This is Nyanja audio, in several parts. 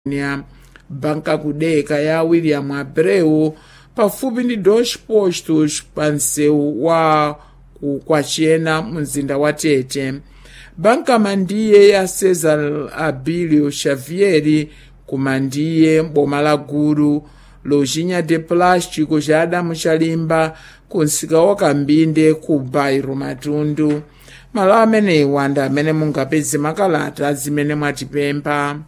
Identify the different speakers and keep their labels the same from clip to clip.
Speaker 1: banka kudeka ya william abreu pafupi ndi dos postos pa msewu wa kwachena mzinda wa tete banka mandiye ya cesar abilio xavieri kumandiye boma la gulu lojinya de plástico ja adamu chalimba ku nsika wa kambinde ku bairo matundu malo amenewa ndi amene mungapeze makalata zimene mwatipempha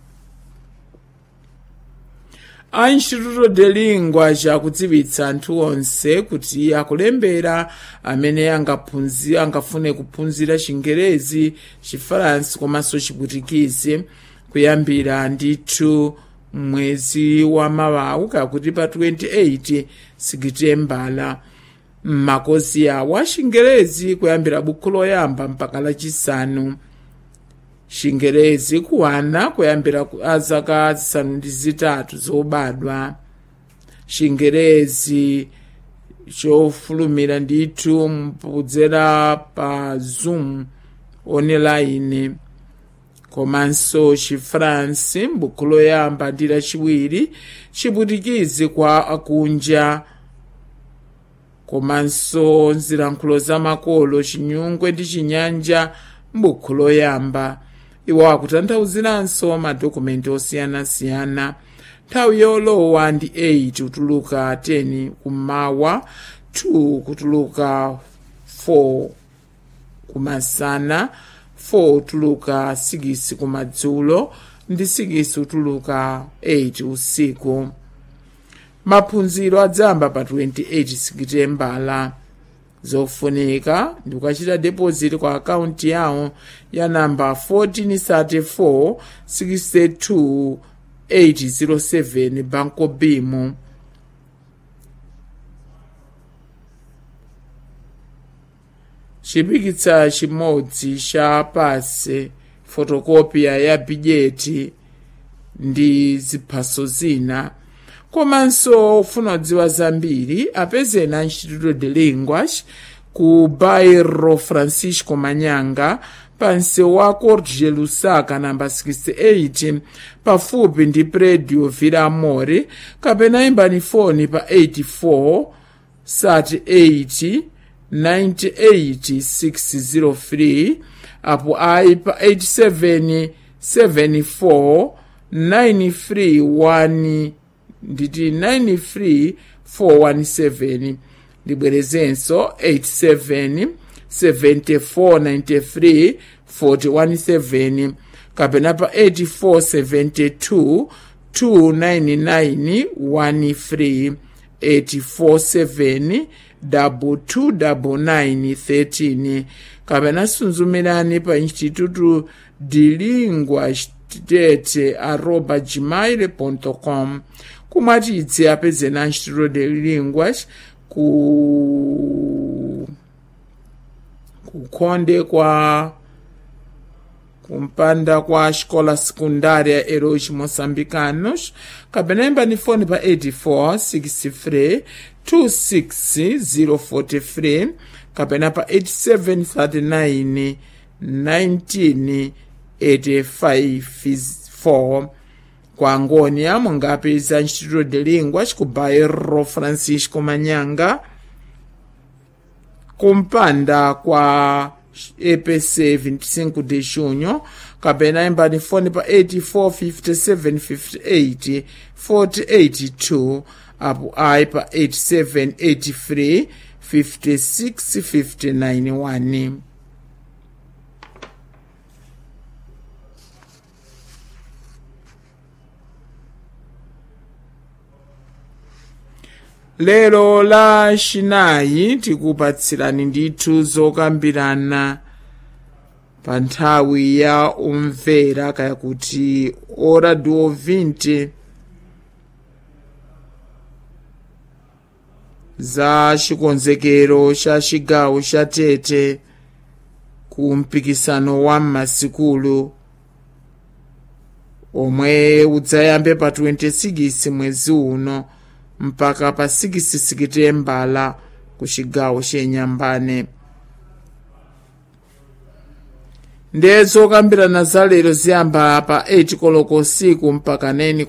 Speaker 1: a instituto de lingua chakudziwitsa anthu onse kuti akulembera amene angaphunzi angafune kuphunzira chingerezi chifaransi komanso chiputikizi kuyambira ndithu mwezi wa mawawu kakuti pa 28 sikitembala mmakozi awo a chingerezi kuyambira bukhu loyamba mpaka lachisanu chingerezi kuwana kuyambira azaka zisanu ndi zitatu zobadwa chingerezi chofulumira ndithu mpudzera pa zoom online komanso chifransi m'buku loyamba ndi lachiwiri chiputikizi kwa akunja komanso nzilankhulo zamakolo chinyungwe ndi chinyanja m'buku loyamba iwo akutanthauziranso madokumenti osiyanasiyana nthawi yolowa ndi 8 kutuluka 10 kummawa 2 kutuluka 4 kumasana 4 kutuluka 6 kumadzulo ndi 6 kutuluka 8 usiku maphunziro adzamba pa 28 sikitembala zofunika ndi kukachita deposit kwa akaunti yawo ya namba 1434 62 807 banco bimo chipikitsa chimodzi cha pase fotokopiya ya bidjeti ndi ziphaso zina komanso ufuna kudziwa zambiri apezeni a instituto de linguas ku bairro francisco manyanga pa msewu wa corte lusaka namba 68 pafupi ndi predio villa amore kapena imbani foni pa 84 38 98603 apo ayi pa 87 74 931 nditi 93417 ndibwerezenso 87 7493 417 kapena pa 8472 299 847 229913 kapena sunzumirani pa instituto de lingua tete arroba gmail com kumwatidze apezeni a instituto de linguas ku kukhonde kwa kumpanda kwa xikola secundária heróis moçambicanos kapena imbani foni pa 84 63 26043 kapena pa 8739 19 85 kwa ngônia mungapeza instituto de línguas ku bairro francisco manyanga kumpanda kwa epc 25 de junho kapena imbani foni pa 845758 482 apo ayi pa 8783 56591 lero la chinayi tikupatsirani ndithu zokambirana pa nthawi ya umvera kaya kuti ora di 20 za chikonzekero cha chigawo cha tete ku mpikisano wa m'masikulu omwe udzayambe pa 26 mwezi uno mpaka pa 6 sikitembala ku chigawo chenyambane ndiye zokambirana za lero ziyamba pa 8 koloko usiku mpaka 9